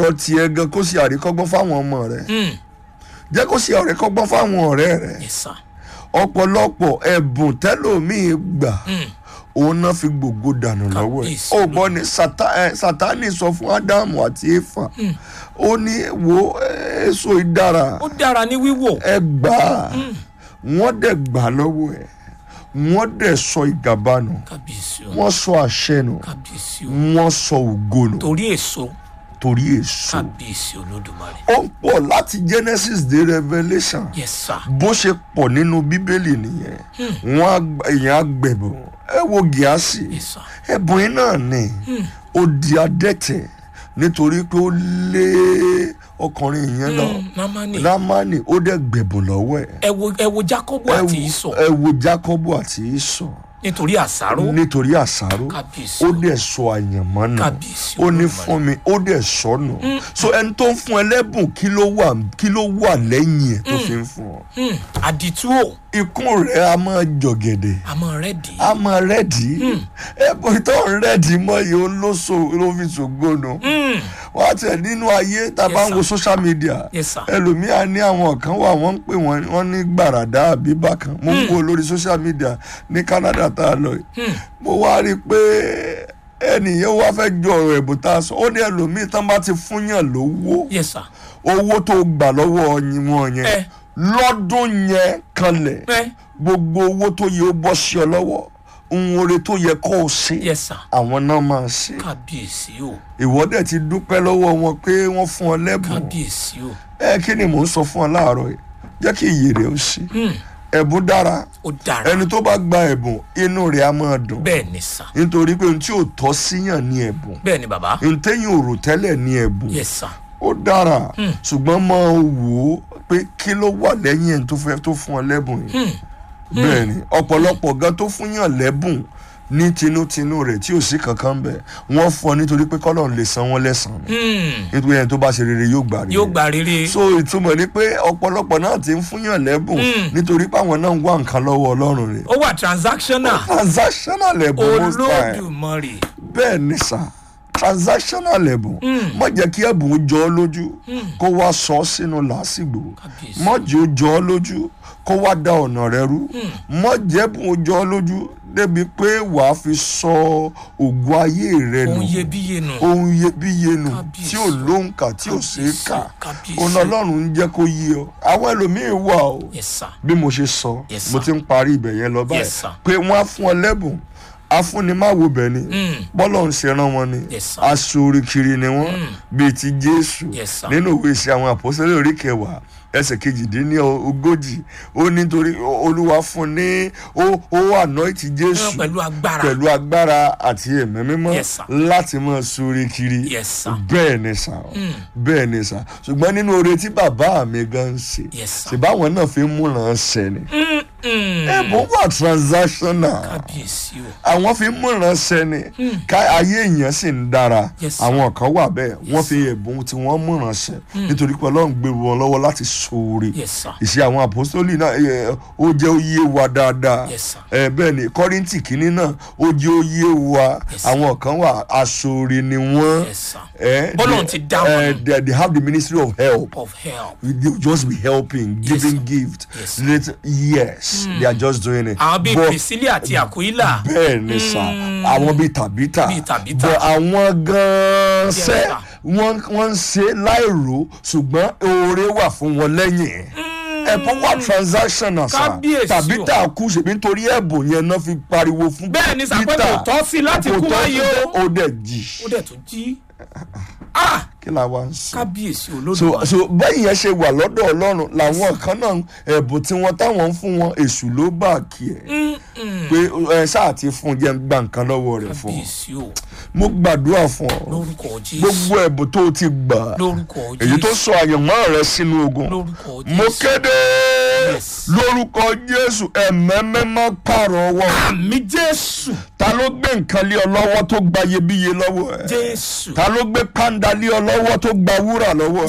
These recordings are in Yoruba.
ọ̀rọ̀ tiẹ̀ gan kó ṣe àríkọ́gbọ́n fáwọn ọmọ rẹ̀ Mm. jẹ́ kó ṣe àríkọ́gbọ́n fáwọn ọ̀rẹ́ rẹ̀ yes sir. ọ̀pọ̀lọpọ̀ ẹ̀bùn tẹ́lòmíì gbà Mm. òun náà fi gbogbo dànù lọ́wọ́ ẹ̀ Kábíyèsí ó gbọ́ ni Sátá- ẹ, sátánì sọ fún ádámù àti éfà ó ní wo ẹ, èso ìdára ó dára ní wíwò. ẹ gbà á wọ́n dẹ̀ gbà á lọ́wọ́ ẹ̀ wọ́n dẹ̀ sọ ìgàba nù kábíyèsí o wọ́n sọ àṣẹ nù kábíyèsí o wọ́n sọ ògo nù torí èso torí èso kábíyèsí olódùmarè. ó ń pọ̀ láti Genesis dé Revelation yes sir. bó ṣe pọ̀ nínú bíbélì nìyẹn wọ́n á gba- èèyàn á gbẹ̀bùn ẹ wo gíásì yes sir. ẹ̀bùn yìí náà ni ó di adẹ́tẹ̀ nítorí pé ó lé ọkùnrin yẹn lọ Mm, Námánì lámánì ó dẹ̀ gbẹ̀bùn lọ́wọ́ ẹ̀ ẹ wo ẹ wo Jákọ́bù ẹ àti wo- Ísọ̀ ẹ wo Jákọ́bù àti Ísọ̀ nítorí àsáró nítorí àsáró kábíyèsí ó o dẹ̀ sọ àyànmọ́ nù kábíyèsí ó ní Olódùmarè. fún mi ó dẹ̀ sọnù so ẹni tó ń fún ẹ lẹ́bùn kí ló wà kí ló wà lẹ́yìn ẹ̀ tó fi ń fún ọ Mm, àdìtú o ikún rẹ̀ a máa jọ̀gẹ̀dẹ̀ àmọ́ rẹ̀ dì í. a máa rẹ́ẹ̀dì ẹ̀bùn tó ń rẹ́ẹ̀dì mọ́ yìí ó ló so ló fi ṣògbónú Mm, wọ́n á tẹ̀ nínú ayé tá a bá Yes, ń wo sir. social media yes sir. ẹlòmíà ní àwọn kan wà wọ́n ń pè wọ́n wọ́n ní gbàràdá àbí bákan mo ń wo lórí social media ní Canada tá a lọ yìí Mm, mo wá rí i pé ẹnìyẹn wá fẹ́ jọ ọ̀rọ̀ ẹ̀bùn tá a sọ ó ní ẹlòmíì tán bá ti fúnyàn lówó yes sir. owó tó gbà lọ́wọ́ ọyìn wọn yẹn ẹ lọ́dún yẹn kanlẹ̀ ẹ gbogbo owó tó yẹ ó bọ́ sí ọ lọ́wọ́ ohun oore tó yẹ kó o ṣe yes sir. àwọn náà máa ṣe kábíyèsí o ìwọ dẹ̀ ti dúpẹ́ lọ́wọ́ wọn pé wọ́n fún ọ lẹ́bùn kábíyèsí o ẹ kí ni mò ń sọ fún ọ láàárọ̀ yìí jẹ́ kí iyì rẹ̀ ó ṣe Mm, ẹ̀bùn dára ó dára ẹni tó bá gba ẹ̀bùn inú rẹ̀ á máa dùn bẹ́ẹ̀ ni sir. nítorí pé ohun tí ò tọ́ síyàn ní ẹ̀bùn bẹ́ẹ̀ ni bàbá ohun téyàn ò rò tẹ́lẹ̀ ní ẹ̀bùn yes sir. ó dára ṣùgbọ́n máa wò ó pé kí ló wà lẹ́yìn ẹni tó fẹ́ tó fún ọ lẹ́bùn yìí bẹ́ẹ̀ ni ọ̀pọ̀lọpọ̀ gan tó fún yàn lẹ́bùn ní tinútinú rẹ̀ tí ò sí kankan bẹ̀ wọ́n fún ọ nítorí pé kọ́lọ́run lè san wọ́n lẹ́san ni Mm, nítorí ẹni tó bá ṣe rere yóò gbà rere yóò gba rere so ìtumọ̀ ni pé ọ̀pọ̀lọpọ̀ náà ti ń fún yàn lẹ́bùn Mm. nítorí pé àwọn náà ń wá nǹkan lọ́wọ́ ọlọ́run rẹ̀ ó wà transactional transactional ẹ̀bùn most time olódùmarè bẹ́ẹ̀ ni sà transactional ẹ̀bùn má jẹ́ kí ẹ̀bùn ó jọ ọ́ lójú kó wá sọ ọ́ sínú làásìgbò kábíyèsí má jẹ́ ó jọ ọ́ lójú kó wá da ọ̀nà rẹ rú má jẹ́ ẹ̀bùn ó jọ ọ́ lójú débi pé wàá fi sọ ògùn ayé rẹ nù ohun iyebíye nù ohun iyebíye nù Kábíyèsí. tí ò lóǹkà tí ò ṣeé kà kábíyèsí òun ọlọ́run ń jẹ́ kó yé ọ àwọn ẹlòmíín wà o yes sir. bí mo ṣe sọ Yes, mo sir. ti ń parí ibẹ̀ yẹn lọ báyìí Yes, sir. pé wọ́n á fún ọ lẹ́bùn afúnimáwo bẹ̀ ni Mm. bọ́lọ̀ ń ṣe rán wọn ni Yes, sir. aṣoore kiri ni wọ́n bíi ti jésù Yes, sir. nínú ìwé ìṣe àwọn àpòsílẹ̀ orí kẹwàá ẹsẹ̀ kejìdínní ogójì ó nítorí olúwa fún ní ó ó anoint jésù pẹ̀lú agbára pẹ̀lú agbára àti ẹ̀mí mímọ́ Yes, sir. láti máa ṣoore kiri Yes, sir. bẹ́ẹ̀ ni sà bẹ́ẹ̀ ni sà ṣùgbọ́n nínú oore tí bàbá mi gan ń ṣe Yes, sir. ṣèbáwọn náà fi ń múràn ṣẹ ni Mm, ẹ̀bùn wà transactional kábíyèsí o àwọn fi ń múràn ṣẹ ni ká ayé èèyàn sì ń dára Yes, sir. àwọn kan wà bẹ́ẹ̀ wọ́n fi ẹ̀bùn tí wọ́n múràn ṣẹ nítorí pé ọlọ́run gbé wọn lọ́wọ́ láti ṣoore yes sir. ìṣe àwọn àpòstólì náà ẹ, ó jẹ́ ó yé wa dáadáa Yes, sir. ẹ bẹ́ẹ̀ ni kọ́ríntì kínní náà ó jẹ́ ó yé wa Yes, sir. àwọn kan wà aṣoore ni wọ́n yes sir. ẹ, Bọ́lọ́run they- ti dá wọn. ẹ, they, they have the ministry of help of help. they will just be helping giving sir. gift Yes, sir. Let- yes they are just doing it àwọn bíi But- priscilla àti aquila bẹ́ẹ̀ ni sà àwọn bíi tàbítà Bíi Tàbítà. bọ̀ àwọn gan-an Yes, sẹ́ sir. wọ́n wọ́n ń ṣe láìrò ṣùgbọ́n oore wà fún wọn lẹ́yìn ẹ̀bùn wà transactional sà Kábíyèsí o. tàbítà kú ṣèbí nítorí ẹ̀bùn yẹn náà fi pariwo fún bẹ́ẹ̀ ni sàpẹ́ Peter. kò tọ́ sí láti Kò kú tọ́ wáyé sí- o ó dẹ̀ jì ó dẹ̀ tún jí ah kí la wá ń sọ. kábíyèsí so olódùmarè so bẹ́ẹ̀ yẹn ṣe wà lọ́dọ̀ ọlọ́run làwọn kan náà ẹ̀bùn tí wọ́n táwọn ń fún wọn èṣù ló bá kí ẹ̀ pé ẹ ṣáà ti fún un jẹ́ ń gba nǹkan lọ́wọ́ rẹ̀ fún ọ kábíyèsí o mo gbàdúrà fún ọ lórúkọ jésù gbogbo ẹ̀bùn tó o ti gbà lórúkọ èyí tó jésù sọ àyànmọ́ rẹ sínú ogun lórúkọ mo jésù kéde Yes. lórúkọ jésù ẹ̀mẹ́mẹ́ má pààrọ̀ ọwọ́ àmì jésù ta ló gbé nǹkan lé ọ lọ́wọ́ tó gba iyebíye lọ́wọ́ ẹ̀ jésù ta ló gbé pàǹdà lé ọ lọ́wọ́ tó gba wúrà lọ́wọ́ ẹ̀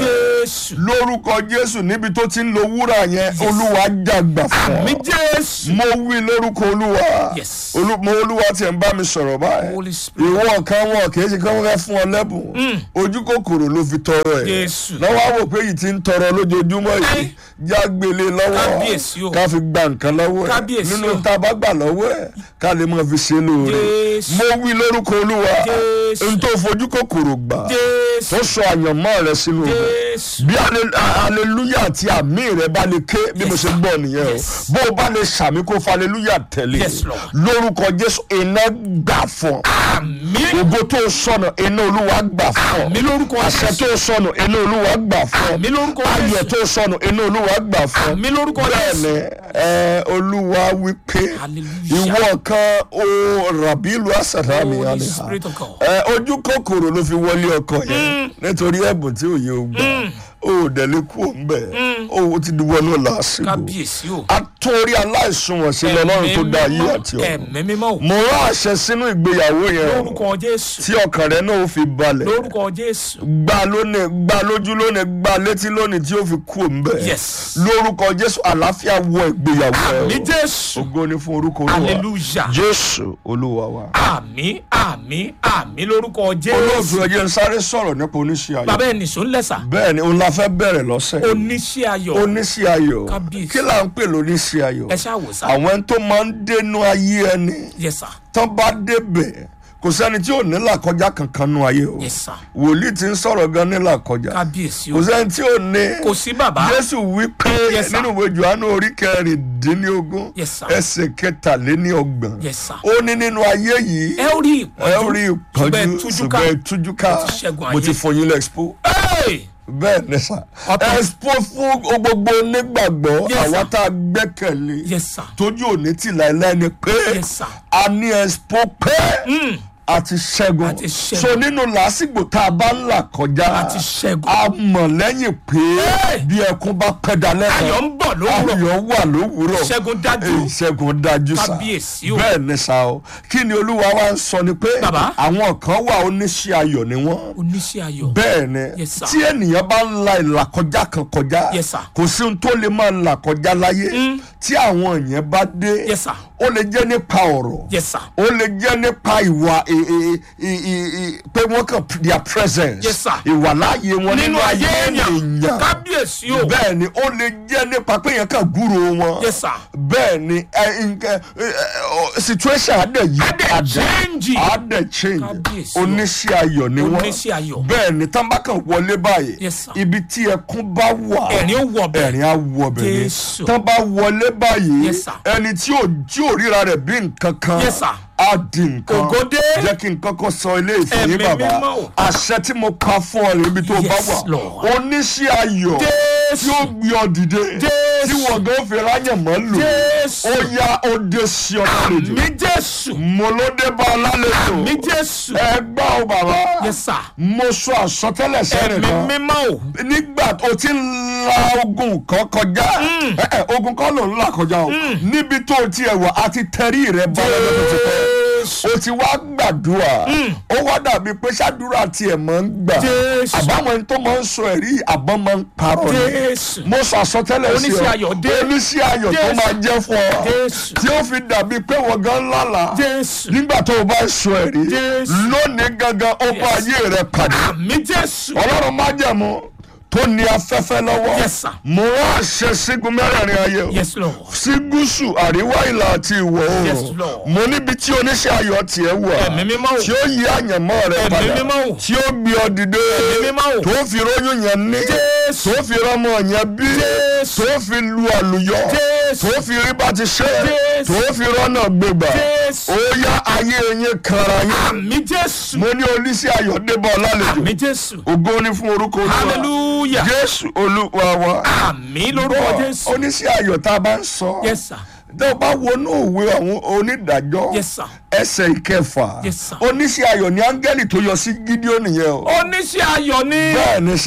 jésù lórúkọ jésù níbi tó ti ń lo wúrà yẹn olúwa jàgbà fún àmì ọ jésù mo wí lórúkọ olúwa Yes. Olú- mo olúwa tiẹ̀ ń bá mi sọ̀rọ̀ báyìí Holy Spirit. ìwọ kan wọn kì í ṣe kí wọ́n fẹ́ fún ọ lẹ́bùn ojú kòkòrò ló fi tọrọ ẹ̀ Jésù. lọ́wọ́ àwò pé yìí ti ń tọrọ lójoojúmọ́ yìí Ẹ́. jágbélé lọ́wọ́ Kábíyèsí o. ká fi gba nǹkan lọ́wọ́ ẹ̀ Kábíyèsí nínú o. tá a bá gbà lọ́wọ́ ẹ̀ ká lè máa fi ṣe lóore Jésù. mo wí lórúkọ olúwa Jésù. n tó fojú kòkòrò gbà jésù tó sọ àyànmọ́ rẹ sínú rẹ̀ jésù bí ale- a- aleluya àti àmì rẹ bá lè ké bí mo ṣe gbọ́ nìyẹn Yes. o bó o bá lè sàmì kó fa aleluya tẹ̀lé Yes, Lord. lórúkọ jésù iná gbà fún ọ àmì ògo tó sọnù iná olúwa gbà fún ọ àmì lórúkọ àṣẹ jésù tó sọnù iná olúwa gbà fún àmì ọ lórúkọ ayọ̀ jésù tó sọnù iná olúwa gbà fún ọ àmì lórúkọ bẹ́ẹ̀ni jésù ẹ olúwa wípé Hallelujah. ìwọ kan o rabilu asarami Holy aliha Spirit of God. ẹ ojú kòkòrò ló fi wọlé ọkọ yẹn nítorí ẹ̀bùn tí òye ò gbà ó dẹ̀lé kú òun bẹ̀ ó ti di wọnú làásìgbò kábíyèsí o àtòrí aláìsùnwọ̀n sí lọ́lọ́run tó dá ayé àti ọ̀run ẹ̀mí mímọ́ o mo rán àṣẹ sínú ìgbéyàwó yẹn o, lórúkọ jésù tí ọkàn rẹ náà ó fi balẹ̀ lórúkọ jésù gbà lónìí gbà lójú lónìí gbà létí lónìí tí ó fi kú òun bẹ̀ Yes. lórúkọ jésù àlàáfíà wọ ìgbéyàwó ẹ àmì o jésù ògo ni fún orúkọ olúwa hallelujah jésù olúwa wa. àmì àmì àmì lórúkọ olóòtú jésù ẹjẹ ń sáré sọ̀rọ̀ nípa oníṣẹ́ ayọ̀ bàbá ẹ̀ nìṣó ń lẹ̀sà bẹ́ẹ̀ ni òun la fẹ́ bẹ̀rẹ̀ lọ́sẹ̀ yìí. oníṣẹ́ ayọ̀ oníṣẹ́ ayọ̀ Kábíyèsí. kí là ń pè lóníṣẹ́ ayọ̀ ẹ ṣáà wò sá àwọn ẹni tó máa ń dénú ayé ẹni yes sir tán bá débẹ̀ kò sẹ́ni tí ò ní làkọjá kankan nú ayé o yes sir wòlíì ti ń sọ̀rọ̀ gan ní làkọjá kábíyèsí kò o sẹ́ni tí ò ní kò sí bàbá jésù wí pé Yes, sir. nínú ìwé johannu orí kẹrìndínlógún Yes, sir. ẹsẹ̀ kẹtàléníọgbọ̀n yes sir ó ní nínú ayé yìí ẹ ó rí ẹ ó rí ṣùgbọ́n ẹ ìpọ́njú tújú ká ṣùgbọ́n ẹ tújú ká Mo ti ṣẹ́gun mo ti ayé. fún yín lẹ́xpo Hey! bẹ́ẹ̀ ni sà Ọ̀tọ̀. expo fún gbogbo onígbàgbọ́ Yes, sir. àwa tá a gbẹ́kẹ̀lé yes sir tójú òní tì láìláì ni pé yes sir a ní expo pé Mm. àti ṣẹ́gun Àti ṣẹ́gun. so nínú làásìgbò tá a bá ń là kọjá Àti ṣẹ́gun. a mọ̀ lẹ́yìn pé Hey! bí ẹkún bá pẹ́ dalẹ́ kan ayọ̀ ń bọ̀ lówùrọ̀ ayọ̀ wà lówùrọ̀ ṣẹ́gun dájú Èyí ṣẹ́gun dájú sá Kábíyèsí o. bẹ́ẹ̀ ni sá o kí ni olúwa wa ń sọ ni pé Bàbá. àwọn kan wà oníṣẹ́ ayọ̀ ni wọ́n oníṣẹ́ ayọ̀ bẹ́ẹ̀ ni Yes, sir. tí ènìyàn bá ń la ìlàkọjá kan kọjá Yes, sir. kò sí ohun tó lè máa là kọjá láyé tí àwọn èèyàn bá dé Yes, sir. ó lè jẹ́ nípa ọ̀rọ̀ yes sir ó lè jẹ́ nípa ìwà ì- ì- ì- ì- ì- pé wọ́n kàn their presence Yes, sir. ìwà láàyè wọn nínú ayé èèyàn èèyàn kábíyèsí o bẹ́ẹ̀ ni ó lè jẹ́ nípa pé èèyàn kàn gúrò wọn yes sir bẹ́ẹ̀ ni ẹ, nǹkan, ẹ, ẹ, situation adẹ yí Á dẹ̀ change. adẹ change Kábíyèsí o. oníṣẹ́ ayọ̀ ni wọ́n Oníṣẹ́ ayọ̀. bẹ́ẹ̀ ni tán bá kàn wọlé báyìí Yes, sir. ibi tí ẹkún bá wà ẹ̀rín ó wọ̀ bẹ̀ ẹ̀rín á wọ bẹ̀ ni Jésù. tán bá wọlé báyìí Yes, sir. ẹni tí ò tí ò ríra rẹ̀ bí nǹkan kan Yes, sir. á di nǹkan Ògòdé. jẹ́ kí n kọ́kọ́ sọ ilé ìfẹ́ yín Ẹ̀mí bàbá mímọ́ o. àṣẹ tí mo pa fún ọ rẹ̀ ibi tó bá Yes, wà Lord. oníṣẹ́ ayọ̀ Jésù. tí ó gbé ọ dìde Jésù. tí wọ́n gan fi ráyàn mọ́ lò Jésù. ó yá ó dé sí ọ lálejò mi jésù mo ló dé bá ọ lálejò mi jésù ẹ gbọ́ ọ bàbá yes sir mo sọ àsọtẹ́lẹ̀ sẹ́rìn ẹ̀mí kan mímọ́ o nígbà tó ti ń la ogun kan kọjá ẹ, ẹ, ogun kan ló ń là kọjá o níbi tó ti ẹ̀ wà àti tẹ̀rí rẹ bá lọ́dọ̀ tó ti pẹ́ jésù o ti wá gbàdúrà ó wá dàbí pé ṣàdúrà tiẹ̀ máa ń gbà Jésù. àbáwọn ẹni tó máa ń sọ ẹ̀rí àbọ̀ máa ń parọ́ ni jésù mo sọ àsọtẹ́lẹ̀ sí ọ Oníṣẹ́ ayọ̀ dé. oníṣẹ́ ayọ̀ tó Jésù. máa jẹ́ fún ọ Jésù. tí ó fi dàbí pé wọ́n gan lálàá jésù nígbà tó o bá ń sọ ẹ̀rí Jésù. lónìí gangan ó bá Yes. ayé rẹ pàdé mi jésù ọlọ́run má jẹ̀mú tó ní afẹ́fẹ́ lọ́wọ́ Yes, sir. mo rán àṣẹ sígun mẹ́rẹ̀ẹ̀rin ayé o yes lord sí gúúsù àríwá ìlà àti ìwọ̀ Yes, oòrùn Lord. mo níbi tí oníṣẹ́ ayọ̀ tiẹ̀ wà Ẹ̀mí mímọ́ o. tí ó yí àyànmọ́ rẹ Ẹ̀mí padà mímọ́ o. tí ó gbé ọ dìde Ẹ̀mí mímọ́ o. tó fi róyún yẹn ní Jésù. tó fi rọmọ yẹn bí Jésù. tó fi lu àlùyọ Jésù. tó fi rí bá ti ṣe Jésù. tó fi rọ́nà gbégbà Jésù. ó yá ayé yín kanra yín mi jésù mo ní oníṣẹ́ ayọ̀ débọ̀ lálejò mi jésù ògo ni fún orúkọ olúwa hallelujah jésù olúwa wa àmì lórúkọ Bọ́, jésù oníṣẹ́ ayọ̀ tá a bá ń sọ yes sir tó o bá wọnú òwe àwọn onídàájọ́ yes sir ẹsẹ̀ ìkẹfà Yes, sir. oníṣẹ́ ayọ̀ ni áńgẹ́lì tó yọ sí gídíọ́nì yẹn o oníṣẹ́ ayọ̀ ni bẹ́ẹ̀ ni sà Kábíyèsí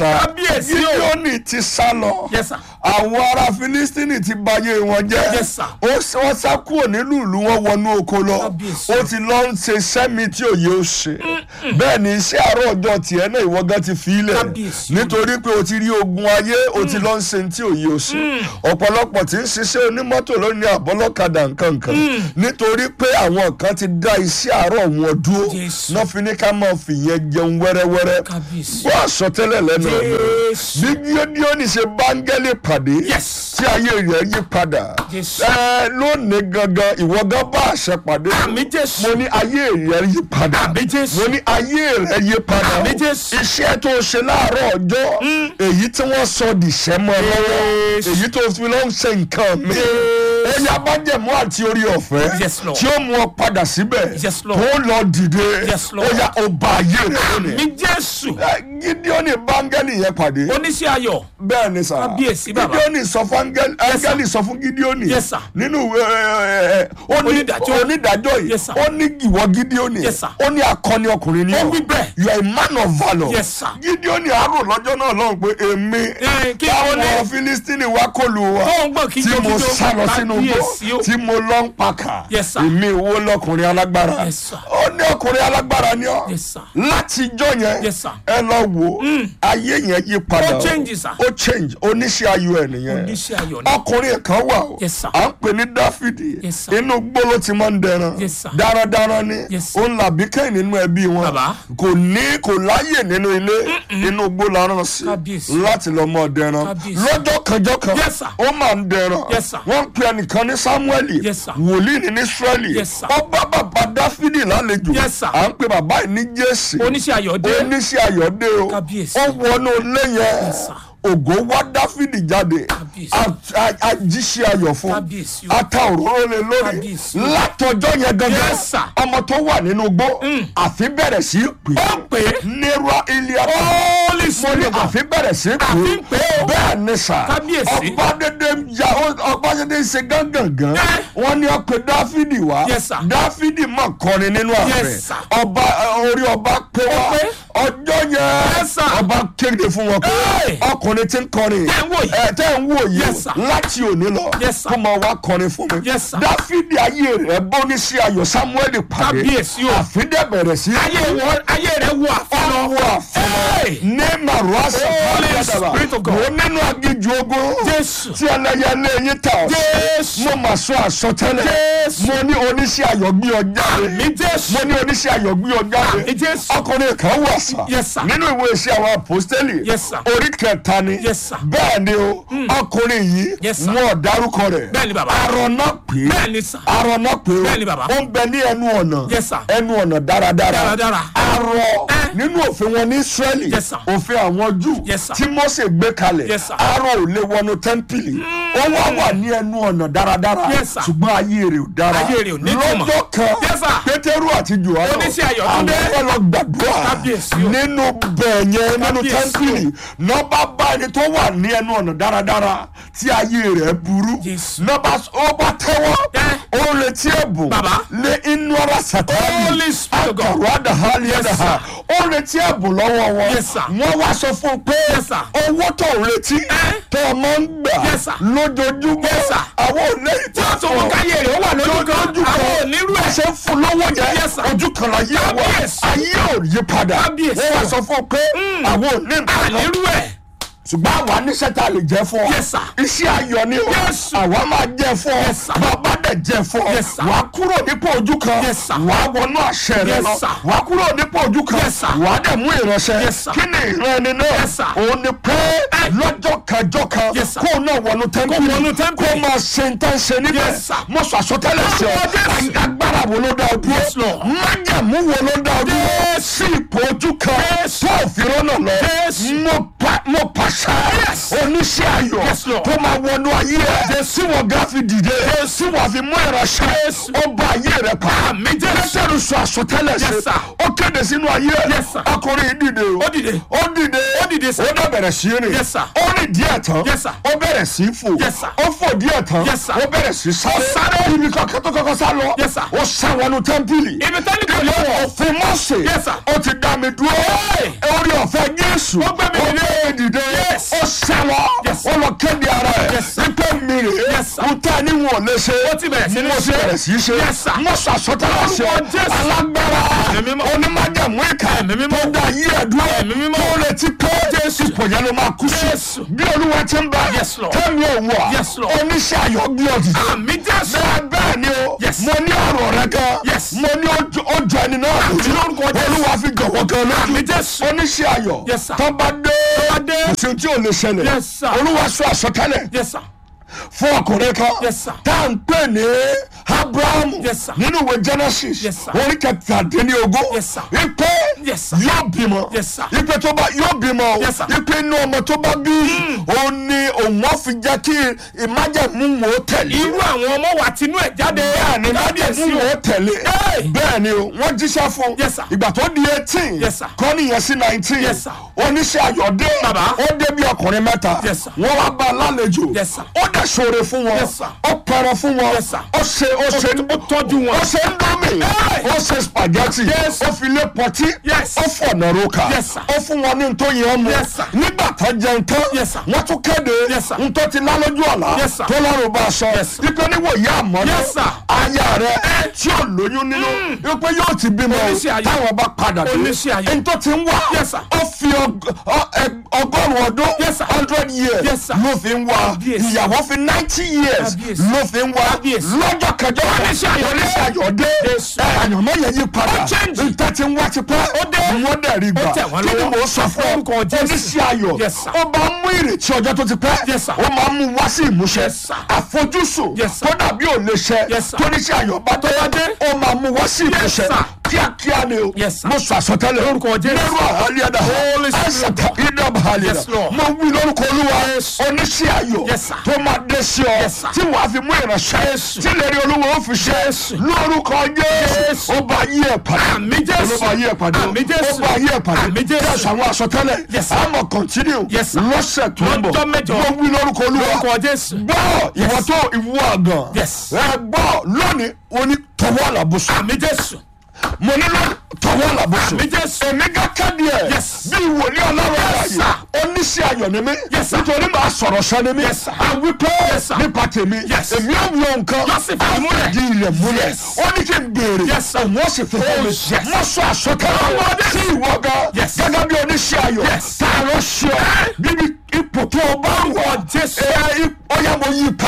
kábíyèsí o. Gídíọ́nì ti sá lọ Yes, sir. àwọn ará Fílístínì ti bayé wọn jẹ́ Yes, sir. ó s- wọ́n sá kúrò nílùú ìlú wọn wọnú oko lọ Kábíyèsí ó ti lọ ń ṣe sẹ́mi tí òye ó ṣe bẹ́ẹ̀ ni iṣẹ́ àárọ̀ ọjọ́ tiẹ̀ náà ìwọ gan ti fi ilẹ̀ Kábíyèsí nítorí pé o ti rí ogun ayé o ti lọ ń ṣe tí òye ó ṣe ọ̀pọ̀lọpọ̀ tí ń ṣiṣẹ́ onímọ́tò lónìí àbọ́lọ́kadà nkankan nítorí pé àwọn kan ti dá iṣẹ́ àárọ̀ wọn dúró Jésù. náà fi ní ká máa fìyẹn jẹun wẹ́rẹ́wẹ́rẹ́ Kábíyèsí. gbọ́ àsọtẹ́lẹ̀ lẹ́nu ọ̀nà Jésù. bí Gídíọ́nì ṣe báńgẹ́lì pàdé Yes. tí ayé rẹ̀ yí padà Jésù. ẹ lónìí gangan ìwọ gan bá àṣẹ pàdé Àmín Jésù. mo ní ayé rẹ̀ yí padà Àmín Jésù. mo ní ayé rẹ̀ yí padà Àmín Jésù. iṣẹ́ tó ṣe láàárọ̀ ọjọ́ èyí tí wọ́n sọ dìṣẹ́ mọ́ ẹ lọ́wọ́ Jésù. èyí tó fi lọ́ ń ṣe nǹkan mi Jésù. ẹni abájẹ̀mú àti orí ọ̀fẹ́ Yes, Lord. tí ó mú ọ padà síbẹ̀ Yes, Lord. tó lọ dìde Yes, ó Lord. yá ó bá ayé rẹ̀ lónìí mi jésù Gídíọ́nì báńgẹ́lì yẹn pàdé oníṣẹ́ ayọ̀ bẹ́ẹ̀ ni sà Kábíyèsí bàbá. Gídíọ́nì sọ fún áńgẹ́lì áńgẹ́lì sọ fún Gídíọ́nì Yes, sir. nínú ìwé ẹ, ẹ, ó ní Onídàájọ́. onídàájọ́ yìí Yes, sir. ó ní ìwọ Gídíọ́nì Yes, sir. ó ní akọni ọkùnrin ni Ó ọ́. wí bẹ́ẹ̀. you are a man of valour Yes, sir. Gídíọ́nì àárò lọ́jọ́ náà lọ́hùn pé èmi Eh, kí táwọn ló dé? Fílístínì wá kọlù wa Tó ń gbọ́ tí kíjó mo kíjó. sá lọ sínú Kábíyèsí o. igbó tí mo lọ ń pakà Yes, sir. èmi wo lọkùnrin alágbára Yes, sir. ó ní ọkùnrin alágbára ni ọ́ Yes, sir. láti ijọ́ yẹn Yes, sir. ẹ lọ wò ayé yẹn yí padà Ó o. change, sir. ó change oníṣẹ́ ayọ̀ ẹ̀ nìyẹn oníṣẹ́ ayọ̀ ni ọkùnrin kan wà o Yes, sir. à ń pè ní dáfídì Yes, sir. inú gbó ló ti máa ń dẹran Yes, sir. darandaran ni Yes, sir. ó ń làbí kẹ́hìn nínú ẹbí wọn Bàbá. kò ní kò láyè nínú ilé inú gbó la rán sí Kábíyèsí. láti lọ mọ dẹran Kábíyèsí. lọ́jọ́ kanjọ́ kan Yes, sir. ó máa ń dẹran Yes, sir. wọ́n ń pe ẹnìkan ní samueli Yes, sir. wòlíì ní ní israeli Yes, sir. ó bá bàbá dáfídì lálejò Yes, sir. à ń pe bàbá yìí ní jésì oníṣẹ́ ayọ̀ dé oníṣẹ́ ayọ̀dé o Kábíyèsí. ó wọnú ilé yẹn sir. ògo wá dáfídì jáde Kábíyèsí. A- a- ajíṣẹ́ ayọ̀ fún Kábíyèsí o. ata òróró lé lórí Kábíyèsí o. látọjọ́ yẹn gangan Yes, sir. ọmọ tó wà nínú igbó àfi bẹ̀rẹ̀ sí í pè ó ń pè é nira ilé Holy mo ní Spirit àfi bẹ̀rẹ̀ sí í pè Àfi ń pè é o. bẹ́ẹ̀ ni sà Kábíyèsí. ọba dédé ń ja ọba dédé ń ṣe gángangan Eh. wọ́n ní ó pe dáfídì wá Yes, sir. dáfídì mọ̀ kọrin nínú ààfin Yes, sir. ọba orí ọba pé wá pé. ọjọ́ yẹn Yes, sir. ọba kéde fún wọn pé Hey. ọkùnrin tí ń kọrin Tẹ́ ń wò yìí. ẹ tẹ́ ń wò yìí Yes, sir. láti òní lọ Yes, sir. kó máa wá kọrin fún mi Yes, sir. dáfídì ayé rẹ̀ bọ́ ní sí ayọ̀ samuel pàdé Kábíyèsí o. àfídẹ́ bẹ̀rẹ̀ sí ayé wọn ayé rẹ̀ wọ àfọlọ́ ọwọ́ àfọlọ́ Hey. ní màrúwàsá Holy Spirit of God. mo nínú agíjú ogun Jésù. tí ẹlẹ́yẹlé yín ta ọ̀ Jésù. mo mà sọ àsọtẹ́lẹ̀ Jésù. mo ní oníṣẹ́ ayọ̀ gbé ọ jáde mi jésù mo ní oníṣẹ́ ayọ̀ gbé ọ jáde Àmín Jésù. ọkùnrin kan wà sá Yes, sir. nínú ìwé iṣẹ́ àwọn apostoli Yes, sir. orí kẹta ni Yes, sir. bẹ́ẹ̀ ni o ọkùnrin yìí Yes, sir. wọn ò dárúkọ rẹ̀ Bẹ́ẹ̀ ni bàbá. arọ̀nà pé bẹ́ẹ̀ ni sà arọ̀nà pé o Bẹ́ẹ̀ ni bàbá. ó ń bẹ ní ẹnu ọ̀nà Yes, sir. ẹnu ọ̀nà dáradára Dáradára. arọ Eh. nínú òfin wọn ní Ísírẹ́lì Yes, sir. òfin àwọn Júù Yes, sir. tí Mósè gbé kalẹ̀ Yes, sir. arọ ò lè wọnú tẹ́ḿpìlì ó wá wà ní ẹnu ọ̀nà dáradára Yes, sir. ṣùgbọ́n ayé rẹ̀ ò dára Ayé rẹ̀ ò ní ìtumọ̀. lọ́jọ́ kan Yes, sir. Pétérù àti Jòhánù Oníṣẹ́ ayọ̀ tún dé. àwọn fẹ́ lọ gbàdúrà Kábíyèsí o. nínú bẹ̀yẹn nínú Kábíyèsí o. tẹ́ḿpìlì nọ́bà bá ẹni tó wà ní ẹnu ọ̀nà dáradára tí ayé rẹ̀ burú Jésù. nọ́bà ó bá tẹ́wọ́ Eh. ó retí ẹ̀bùn Bàbá. lé inú ara sàtáàlì Holy Spirit of God. àkàrọ̀ àdàhálì Yes, ẹ̀dàhà ó retí ẹ̀bùn lọ́wọ́ wọn Yes, sir. wọ́n wá sọ fún un pé Yes, sir. owó tó ń retí tó o máa ń gbà Yes, sir. lójoojúmọ́ Yes, sir. àwọn ò lè tí wọ́n tún mú káyé rẹ̀ ó wà lójú kan àwọn ò nírú bá ẹ̀ ṣe ń fún lọ́wọ́ yẹn Yes, sir. ojú kan la yé wa Kábíyèsí. ayé ò yí padà Kábíyèsí. wọ́n wá sọ fún un pé àwọn ò ní nǹkan lọ nírú ẹ̀ ṣùgbọ́n àwa níṣẹ́ tá a lè jẹ́ fún ọ Yes, sir. iṣẹ́ ayọ̀ ni o Yes. àwa máa jẹ́ fún ọ Yes, sir. bàbá dẹ̀ jẹ́ fún ọ Yes, sir. wà á kúrò nípò ojú kan Yes, sir. wà á wọnú àṣẹ rẹ Yes, lọ sir. wà á kúrò nípò ojú kan Yes, sir. wà á dẹ̀ mú ìránṣẹ́ Yes, sir. kí ni ìran ẹni náà Yes, sir. òun ni pé lọ́jọ́ kẹjọ kan Yes, sir. kó o náà wọnú wọnú tẹ́ḿpìlì tẹ́ḿpìlì. kó o máa ṣe ń tán ṣe níbẹ̀ Yes, sir. mo sọ àsọtẹ́lẹ̀ sí ọ Lord, yes. agbára wo ló dá ọ Yes, dúró Lord. májàmú wo ló dá ọ dúró sí ipò ojú kan tó òfin rọ́nà lọ Yes. mo pa mo pàṣẹ Yes. oníṣẹ́ ayọ̀ Yes, Lord. tó máa wọnú ayé ẹ̀ tí wọ́n gá fi dìde tí wọ́n fi mú ìránṣẹ́ ó bá ayé rẹ̀ pa Àmín Jésù. lẹ́sẹ̀rù sọ àsọtẹ́lẹ̀ sí Yes, sir. ó kéde sínú ayé Yes, sir. ọkùnrin yìí dìde o Ó dìde. ó dìde Ó dìde, sir. ó dẹ̀ bẹ̀rẹ̀ sí rìn Yes, sir. ó rìn díẹ̀ tán Yes, sir. ó bẹ̀rẹ̀ sí fò Yes, sir. ó fò díẹ̀ tán Yes, sir. ó bẹ̀rẹ̀ sí sáré sáré. ibi kankan tó kọ́kọ́ sá lọ Yes, sir. ó sá wọnú tẹ́ḿpìlì ibi tẹ́lẹ̀ kò lè wọ̀ òfin mọ́sẹ̀ Yes, sir. ó ti dá mi dúró Hey. orí ọ̀fẹ́ Jésù Ó gbé mi dìde. dìde Yes. ó sálọ Yes. ó lọ kéde ara ẹ̀ Yes, sir. wípé mi rè é Yes, sir. n tẹ́ ní wọn ò lè ṣe Ó ti bẹ̀rẹ̀ sí ní mo ti ṣe. bẹ̀rẹ̀ sí í ṣe Yes, sir. mo sọ àsọtẹ́lẹ̀ sí ọ Lórúkọ Jésù. alágbára Ẹ̀mí mímọ́. onímájàmú ìka Ẹ̀mí mímọ́. tó dá yí ẹ̀dúrà Ẹ̀mí mímọ́. tó retí pé ipò yẹn ló máa kú sí Jésù. bí olúwa ti ń bá Yes, Lord. tẹ́mi òwò Yes, Lord. oníṣẹ́ ayọ̀ gbé ọ̀dì àmì jésù. bẹ́ẹ̀ bẹ́ẹ̀ ni o Yes. mo ní ọ̀rọ̀ rẹ kan Yes. mo ní ojú ojú ẹni náà lójú lórúkọ Jésù. olúwa fi jọ̀wọ́ kan Àmì lójú Jésù. oníṣẹ́ ayọ̀ Yes, sir. tó bá dé bá dé. kò sí ohun tí ò lè ṣẹlẹ̀ Yes, sir. olúwa sọ àsọtẹ́lẹ̀ yes sir. fún ọkùnrin kan Yes, sir. tá à ń pè ní abrahamu Yes, sir. nínú ìwé genesis Yes, sir. orí kẹtàdínlógún Yes, sir. ipe Yes, sir. yóò bímọ Yes, sir. ipe tó bá yóò bímọ o Yes, sir. ipe inú ọmọ tó bá bí òun ni òun á fi jẹ́ kí ìmájẹ̀mú wò ó tẹ̀lé irú àwọn ọmọ wa tinú ẹ̀ jáde. bẹ́ẹ̀ ni kábíyèsí májẹ̀mú o. wò ó tẹ̀lé Hey! bẹ́ẹ̀ ni o wọ́n jíṣẹ́ fún Yes, sir. ìgbà tó di eighteen Yes, sir. kọ́ nìyẹn sí nineteen Yes, sir. oníṣẹ́ ayọ̀dé Bàbá. ó dé bí ọkùnrin mẹ́ta Yes, sir. wọ́n wá bá a lálejò Yes, sir. ó dẹ̀ ṣoore fún wọn Yes, sir. ó pẹrẹ fún wọn Yes, sir. ó ṣe ó ṣe ó tọ́jú wọn. ó ṣe ndómì Hey! ó ṣe spaghetti Yes. ó fi lé pọtí Yes. ó fọ̀nà roka Yes, sir. ó fún wọn ní ntọ́ yẹn mu Yes, sir. nígbà tó jẹun tán Yes, sir. wọ́n tún kéde Yes, sir. ntọ́ ti lálójú ọ̀la Yes, sir. tó lọ́rùn bá a sọ Yes, sir. ipe níwò yá àmọ́ Yes, sir. aya rẹ tí ò lóyún nínú ipe yóò ti bímọ o Oníṣẹ́ ayọ̀. táwọn bá padà dé Oníṣẹ́ ayọ̀. ntọ́ ti ń wá Yes, sir. ó fi ọg- ọ- ẹ- ọgọ́rùn-ún ọdún Yes, sir. hundred years Yes, sir. ló fi ń wá Kábíyèsí. ìyàwó fi ninety years Kábíyèsí. ló fi ń wá Kábíyèsí. lọ́jọ́ kẹjọ Oníṣẹ́ ayọ̀ dé. oníṣẹ́ ayọ̀ dé Jésù. ẹ, àyànmọ́ yẹn yí padà Ó change. nta ti ń wá ti pẹ́ Ó dé. wọ́n dẹ̀ rí gbà Ó tẹ̀ wọ́n kí ni lọ́wọ́. mò ń sọ fún ọ Orúkọ Jésù. oníṣẹ́ ayọ̀ Yes, sir. ó bá mú ìrètí ọjọ́ tó ti pẹ́ Yes, sir. ó máa mú wá sí ìmúṣẹ Yes, sir. àfojúsùn Yes, sir. tó dàbí ò lè ṣẹ Yes, sir. tó níṣẹ́ ayọ̀ bá tó wá dé ó máa mú wá sí ìmúṣẹ sir. kíákíá ni o Yes, sir. mo sọ àsọtẹ́lẹ̀ Lórúkọ Jésù. lẹ́rù àhálíyàdá Holy Spirit. ẹ̀sàtà ìdá àhálíyàdá Yes, Lord. mo wí lórúkọ olúwa Yes. oníṣẹ́ ayọ̀ Yes, sir. tó máa dé sí ọ Yes, sir. tí wàá fi mú ìránṣẹ́ Yes. tí lè rí olúwa ó fi ṣe Yes. lórúkọ Yes. jésù ó bá yí ẹ̀ padà Àmì Jésù. ó bá yí ẹ̀ padà Àmì Jésù. ó bá yí ẹ̀ padà Àmì Jésù. Yes, àwọn àsọtẹ́lẹ̀ Yes, sir. àmọ̀ continue Yes, sir. lọ́sẹ̀ tó ń bọ̀ Lọ́jọ́ mẹ́jọ. mo wí lórúkọ olúwa Lórúkọ Jésù. gbọ́ ìwọ tó ìwọ àgàn Yes. ẹ gbọ́ lónìí o ní tọwọ́ àlàbùsùn àmì jésù. mo ní lọ tọwọ́ àlàbùsùn àmì jésù. èmi ká kéde ẹ̀ Yes. bí ìwòlíì ọlọ́run Yes, ààyè sir. oníṣẹ́ ayọ̀ ni mí Yes, sir. nítorí màá sọ̀rọ̀ sọ ni mí Yes, sir. àwí pé Yes, sir. nípa tèmi Yes. èmi ò wọ nǹkan Yóò sì fi múlẹ̀. di ilẹ̀ múlẹ̀ Yes. ó ní kí n béèrè Yes, sir. òun ó sì fi fún mi Oh, yes. mo sọ àsọtẹ́lẹ̀ sí ìwọ gan Yes. gẹ́gẹ́ bí oníṣẹ́ ayọ̀ Yes. tá a lọ ṣe ọ bíbí ipò tó o bá wọ̀ Lórúkọ Jésù. ẹ ó yá mo yí pa